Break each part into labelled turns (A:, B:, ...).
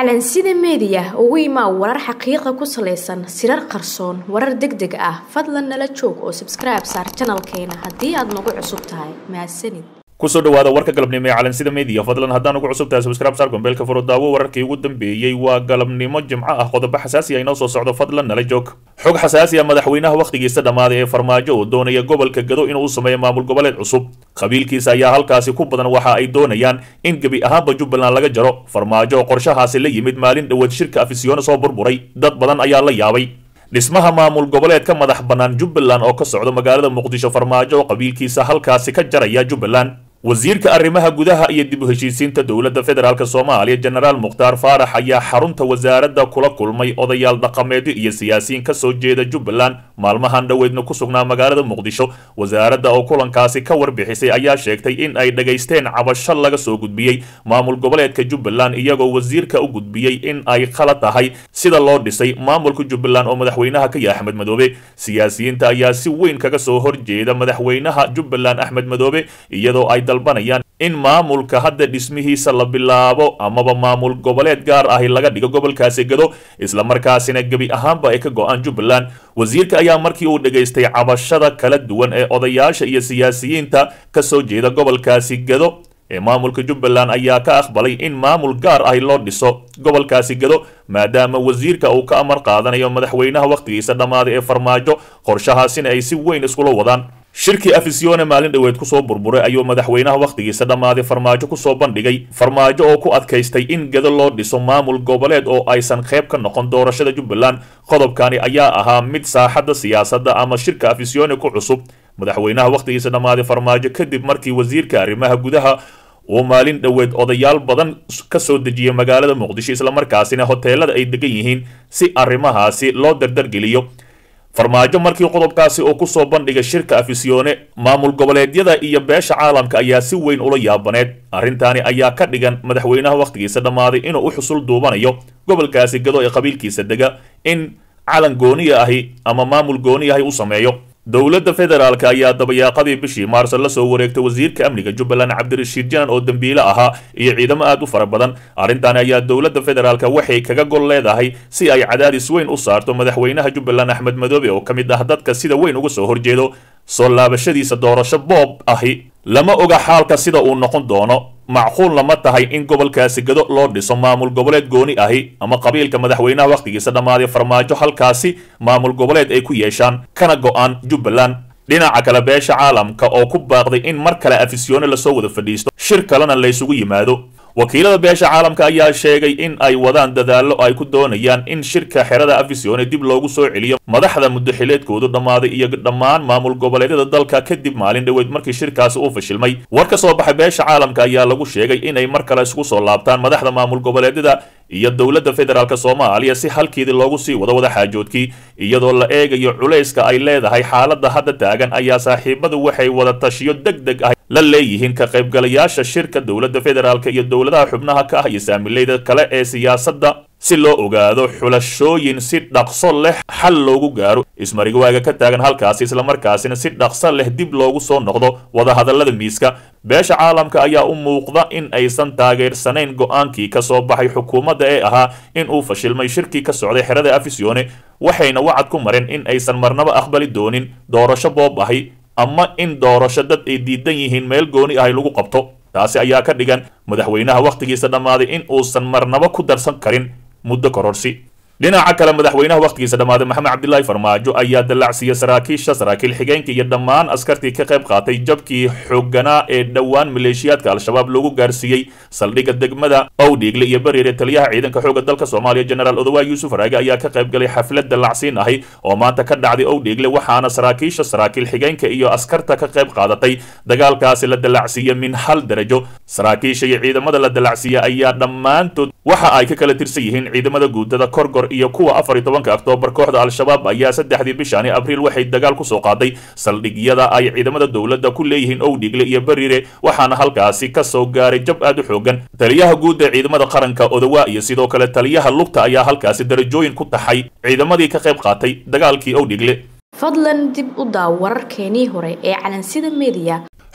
A: calansida meediya ugu imaa warar xaqiiqa ku salaysan sirar qarsoon warar deg deg ah fadlan nala joog oo sabskribe saar janalkeena haddii aad nagu cusub tahay mahadsanid
B: kusoo dhawaada warka galabnimo ee calansida media fadlan haddaan ugu cusub tahay subscribe saar gombeelka furo daawo wararkii ugu dambeeyey waa galabnimo jimco ah qodobo xasaasi ah inoo soo socdo fadlan nala joog xog xasaasi ah madaxweynaha wakhtigiisa dhammaaday ee farmaajo oo doonaya gobolka gado inuu sameeyo maamul goboleed cusub qabiilkiisa ayaa halkaasi ku badan waxa ay doonayaan in gebi ahaanba jubbaland laga jaro farmaajo oo qorshahaasi la yimid maalin dhoweed shirka afisyoona soo burburay dad badan ayaa la yaabay dhismaha maamul goboleedka madax bannaan jubbaland oo ka socdo magaalada muqdisho farmaajo oo qabiilkiisa halkaasi ka jaraya jubbaland wasiirka arrimaha gudaha iyo dib u heshiisiinta dowladda federaalk soomaaliya jenaraal mukhtaar faarax ayaa xarunta wasaaradda kula kulmay odayaal dhaqameedyo iyo siyaasiyiin ka soo jeeda jubbaland maalmahan dhoweedna ku sugnaa magaalada muqdisho wasaaradda oo kulankaasi ka warbixisay ayaa sheegtay in ay dhagaysteen cabasho laga soo gudbiyey maamul goboleedka jubbaland iyagoo wasiirka u gudbiyey in ay khalad tahay sida loo dhisay maamulka jubbaland oo madaxweynaha ka yahay axmed madoobe siyaasiyiinta ayaa si weyn kaga soo horjeeda madaxweynaha jubbaland axmed madoobe iyadoo ay dalbanayaan in maamulka hadda dhismihiisa la bilaabo amaba maamul goboleed gaar ahi laga dhigo gobolkaasi gado islamarkaasina gebi ahaanba ay ka go-aan jubbaland wasiirka ayaa markii uu dhegaystay cabashada kala duwan ee odayaasha iyo siyaasiyiinta ka soo jeeda gobolkaasi gado ee maamulka jubbaland ayaa ka aqbalay in maamul gaar ahi loo dhiso gobolkaasi gado maadaama wasiirka uu ka amar qaadanayo madaxweynaha wakhtigiisa dhammaaday ee farmaajo qorshahaasina ay si weyn iskula wadaan shirkii afisyoone maalin dhoweed kusoo burburay ayuu madaxweynaha wakhtigiisa dhammaaday farmaajo kusoo bandhigay farmaajo oo ku adkaystay in gado loo dhiso maamul goboleed oo aysan qayb ka noqon doorashada jubbaland qodobkani ayaa ahaa mid saaxadda siyaasadda ama shirka afisyoone ku cusub madaxweynaha wakhtigiisa dhammaaday farmaajo kadib markii wasiirka arrimaha gudaha uu maalin dhoweed odayaal badan ka soo dejiyay magaalada muqdisho islamarkaasina hoteelada ay degan yihiin si arrimahaasi loo dardargeliyo farmaajo markii qodobkaasi uu kusoo bandhigay shirka afisyoone maamul goboleedyada iyo beesha caalamka ayaa si weyn ula yaabaneed arrintaani ayaa ka dhigan madaxweynaha wakhtigiisa dhammaaday inuu u xusul duubanayo gobolkaasi gado ee qabiilkiisa dega in calan gooniya ahi ama maamul gooniya ahi u sameeyo dowladda federaalk ayaa dabayaaqadii bishii maarso la soo wareegtay wasiirka amniga jubbaland cabdirashiid janan oo dembiile ahaa iyo ciidamo aad u fara badan arrintaani ayaa dowladda federaalk waxay kaga gol leedahay si ay cadaadis weyn u saarto madaxweynaha jubbaland axmed madoobe oo ka mid ah dadka sida weyn uga soo horjeedo soo laabashadiisa doorasho boob ahi lama oga xaalka sida uu noqon doono macquulna ma tahay in gobolkaasi gado loo dhiso maamul goboleed gooni ahi ama qabiilka madaxweynaha wakhtigiisa dhammaaday farmaajo halkaasi maamul goboleed ay ku yeeshaan kana go-aan jubbaland dhinaca kale beesha caalamka oo ku baaqday in mar kale afisyoone lasoo wada fadhiisto shir kalena laysugu yimaado wakiilada beesha caalamka ayaa sheegay in ay wadaan dadaallo ay ku doonayaan in shirka xerada afisyoone dib loogu soo celiyo madaxda muddaxileedkoodu dhammaaday iyo dhammaan maamul goboleedyada dalka kadib maalin dhoweed markii shirkaasi uu fashilmay war ka soo baxay beesha caalamka ayaa lagu sheegay inay mar kale isugu soo laabtaan madaxda maamul goboleedyada iyo dowladda federaalk soomaaliya si halkeedii loogu sii wado wada xaajoodkii iyadoo la eegayo culayska ay leedahay xaaladda hadda taagan ayaa saaxiibadu waxay wada tashiyo deg deg ah la leeyihiin ka qaybgalayaasha shirka dowladda federaalk iyo dowladaha xubnaha ka ah iyo saamileyda kale ee siyaasadda si loo ogaado xulashooyin si dhaqso leh xal loogu gaaro ismarigwaaga ka taagan halkaasi islamarkaasina si dhaqso leh dib loogu soo noqdo wadahadallada miiska beesha caalamka ayaa u muuqda in aysan taageersanayn go-aankii ka soo baxay xukuumadda ee ahaa in uu fashilmay shirkii ka socday xerada afisyoone waxayna wacad ku mareen in aysan marnaba aqbali doonin doorasho boob ahi ama in doorasho dad ay diidan yihiin meel gooni ahi lagu qabto taasi ayaa ka dhigan madaxweynaha wakhtigiisa dhammaaday in uusan marnaba ku darsan karin muddo kororsi dhinaca kale madaxweynaha wakhtigiisa dhammaaday maxamed cabdilaahi farmaajo ayaa dallacsiiyey saraakiisha saraakiil xigeenka iyo dhammaan askartii ka qayb qaatay jabkii xooganaa ee dhowaan maleeshiyaadka al-shabaab loogu gaarsiiyey saldhigga degmada owdhiigle iyo bariire taliyaha ciidanka xoogga dalka soomaaliya jenaraal odawaay yuusuf raage ayaa ka qayb galay xaflad dallacsiin ahi oo maanta ka dhacday owdhiigle waxaana saraakiisha saraakiil xigeenka iyo askarta ka qayb qaadatay dagaalkaasi la dallacsiiyey min hal darajo saraakiisha iyo ciidamada la dallacsiiyey ayaa dhammaantood waxa ay ka kala tirsan yihiin ciidamada guudada korgor iyo kuwa afar iyo tobanka oktoobar kooxda al-shabaab ayaa saddexdii bishaani abriil waxay dagaal kusoo qaaday saldhigyada ay ciidamada dowladda ku leeyihiin owdhigle iyo bariire waxaana halkaasi ka soo gaaray jab aad u xoogan taliyaha guud ee ciidamada qaranka odawaa iyo sidoo kale taliyaha lugta ayaa halkaasi darajooyin ku taxay ciidamadii ka qayb qaatay dagaalkii owdhigle
A: fadlan dib u daaw wararkeenii hore ee calansida meediya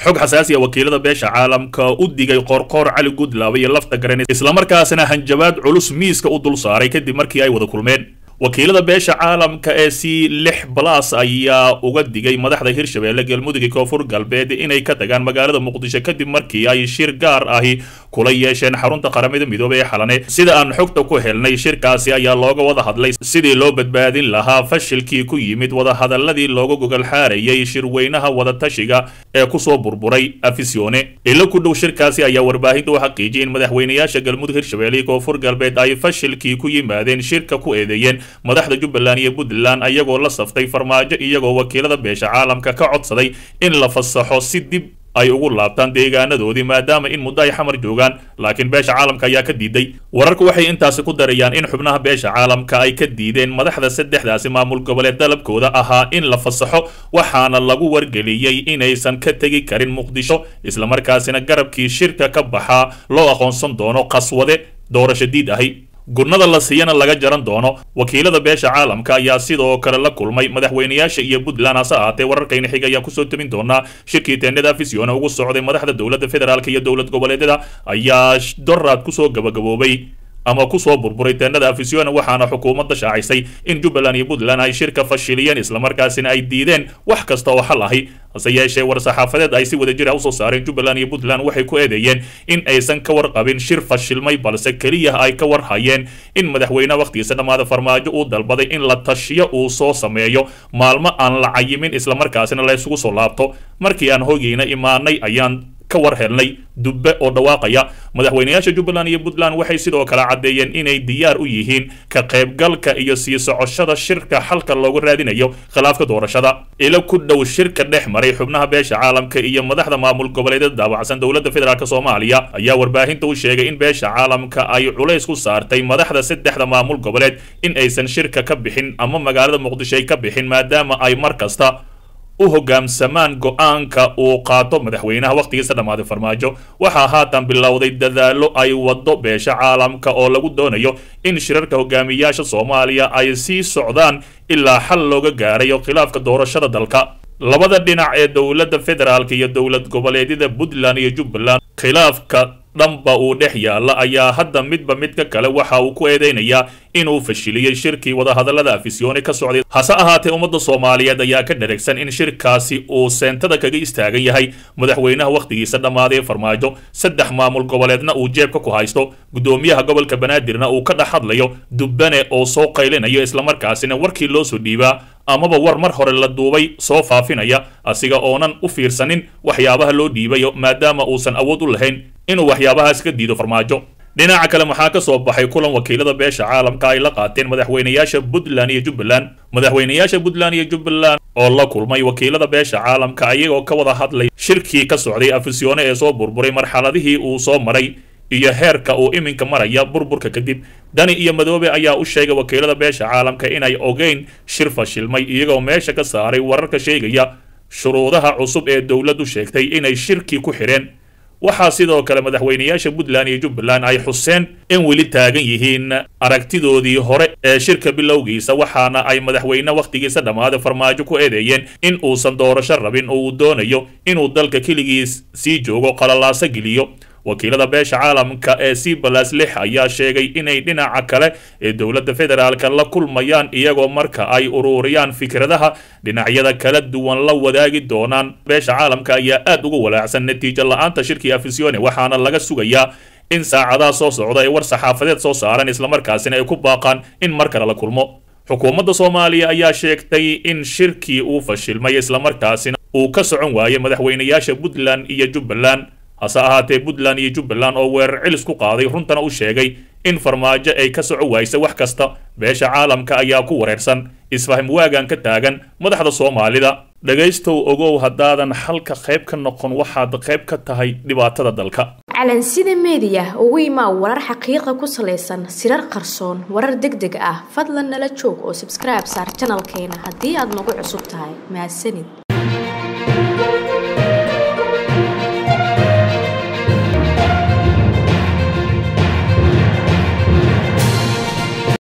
B: xog xasaasi a wakiilada beesha caalamka u digay qoorqoor cali gudlaaba iyo lafta garen islamarkaasina hanjabaad culus miiska u dul saaray kadib markii ay wada kulmeen wakiilada beesha caalamka ee c lix balas ayaa uga digay madaxda hirshabeelle galmudug koonfur galbeed inay ka tagaan magaalada muqdisho kadib markii ay shir gaar ahi kula yeesheen xarunta qaramada midoobey ee xalane sida aan xogta ku helnay shirkaasi ayaa looga wada hadlay sidii loo badbaadin lahaa fashilkii ku yimid wadahadaladii looga gogol xaarayay shirweynaha wadatashiga ee kusoo burburay afisione ilo ku dhow shirkaasi ayaa warbaahinta u xaqiijiyay in madaxweynayaasha galmudug hirshabeelle iyo koonfur galbeed ay fashilkii ku yimaadeen shirka ku eedeeyeen madaxda jubbaland iyo puntland ayagoo la saftay farmaajo iyagoo wakiilada beesha caalamka ka codsaday in la fasaxo si dib ay ugu laabtaan deegaanadoodii maadaama in muddo ay xamar joogaan laakiin beesha caalamka ayaa ka diiday wararku waxay intaasi ku darayaan in xubnaha beesha caalamka ay ka diideen madaxda saddexdaasi maamul goboleed dalabkooda ahaa in la fasaxo waxaana lagu wargeliyey inaysan ka tegi karin muqdisho islamarkaasina garabkii shirka ka baxaa loo aqoonsan doono qaswade doorasho diid ahi gurnada la siiyana laga jaran doono wakiilada beesha caalamka ayaa sidoo kale la kulmay madaxweynayaasha iyo puntland hase ahaatee wararkayna xig ayaa kusoo tabin doonaa shirkii teendhada afisiona ugu socday madaxda dowladda federaalk iyo dowlad goboleedyada ayaa doraad kusoo gabagaboobay ama kusoo burburay teendhada afisiona waxaana xukuumadda shaacisay in jubbaland iyo puntland ay shirka fashiliyeen islamarkaasina ay diideen wax kasta oo xal ahi hase yeeshee war-saxaafadeed ay si wada jir ah usoo saareen jubbaland iyo puntland waxay ku eedeeyeen in aysan ka warqabin shir fashilmay balse keliya ay ka warhayeen in madaxweyne wakhtigiisa dhammaada farmaajo uu dalbaday in la tashiyo uu soo sameeyo maalmo aan la cayimin islamarkaasina la isugu soo laabto markii aan hoygeyna imaanay ayaan ka war helnay dubbe oo dhawaaqaya madaxweynayaasha jubbaland iyo puntland waxay sidoo kale caddeeyeen inay diyaar u yihiin ka qaybgalka iyo sii socoshada shirka xalka loogu raadinayo khilaafka doorashada ilo ku dhow shirka dhex maray xubnaha beesha caalamka iyo madaxda maamul goboleedyada daawacsan dowladda federaalk soomaaliya ayaa warbaahinta u sheegay in beesha caalamka ay culays ku saartay madaxda saddexda maamul goboleed in aysan shirka ka bixin ama magaalada muqdisho ay ka bixin maadaama ay mar kasta u hogaamsamaan go-aanka uu qaato madaxweynaha wakhtigiisa dhammaaday farmaajo waxaa haatan bilowday dadaallo ay waddo beesha caalamka oo lagu doonayo in shirarka hogaamiyaasha soomaaliya ay sii socdaan ilaa xal looga gaarayo khilaafka doorashada dalka labada dhinac ee dowladda federaalk iyo dowlad goboleedyada puntland iyo jubbaland khilaafka dhanba uu dhex yaalla ayaa hadda midba midka kale waxa uu ku eedeynayaa inuu fashiliyey shirkii wadahadallada afisyoone ka socday hase ahaatee ummadda soomaaliyeed ayaa ka dheragsan in shirkaasi uu seentada kaga istaagan yahay madaxweynaha wakhtigiisa dhammaaday farmaajo saddex maamul goboleedna uu jeebka ku haysto guddoomiyaha gobolka banaadirna uu ka dhex hadlayo dubbane oo soo qaylinayo islamarkaasina warkii loo soo dhiibaa amaba war mar hore la duubay soo faafinaya asiga oonan u fiirsanin waxyaabaha loo dhiibayo maadaama uusan awood u lahayn inuu waxyaabahaas ka diido farmaajo dhinaca kale maxaa ka soo baxay kulan wakiilada beesha caalamka ay la qaateen madaxweynayaasha puntland iyo jubbaland madaxweynayaasha puntland iyo jubbaland oo la kulmay wakiilada beesha caalamka ayagoo ka wada hadlay shirkii ka socday afisyoone ee soo burburay marxaladihii uu soo maray iyo heerka uu iminka maraya burburka kadib dani iyo madoobe ayaa u sheegay wakiilada beesha caalamka inay ogeyn shir fashilmay iyagoo meesha ka saaray wararka sheegaya shuruudaha cusub ee dowladdu sheegtay inay shirkii ku xidheen waxaa sidoo kale madaxweynayaasha puntland iyo jubbaland ay xuseen in weli taagan yihiin aragtidoodii hore ee shirka bilowgiisa waxaana ay madaxweyne wakhtigiisa dhammaaday farmaajo ku eedeeyeen in uusan doorasho rabin oo uu doonayo inuu dalka keligiis sii joogo qalalaaso geliyo wakiilada beesha caalamka ee c balas lix ayaa sheegay inay dhinaca kale ee dowladda federaalka la kulmayaan iyagoo marka ay ururiyaan fikradaha dhinacyada kala duwan la wadaagi doonaan beesha caalamka ayaa aad uga walaacsan natiijo la-aanta shirkii afisione waxaana laga sugayaa in saacadaha soo socda ay war saxaafadeed soo saaraan islamarkaasina ay ku baaqaan in mar kale la kulmo xukuumadda soomaaliya ayaa sheegtay in shirkii uu fashilmay islamarkaasina uu ka socon waayay madaxweynayaasha puntland iyo jubbaland hase ahaatee puntland iyo jubbaland oo weerar cilis ku qaaday runtana u sheegay in farmaajo ay ka soco waaysa wax kasta beesha caalamka ayaa ku wareersan isfaham waagan ka taagan madaxda soomaalida dhegaystow ogow haddaadan xalka qayb ka noqon waxaad qayb ka tahay dhibaatada dalka
A: calansida meediya ugu imaa warar xaqiiqa ku salaysan sirar qarsoon warar deg deg ah fadlan nala joog oo sabskribe saar janalkeena haddii aad nagu cusub tahay mahadsanid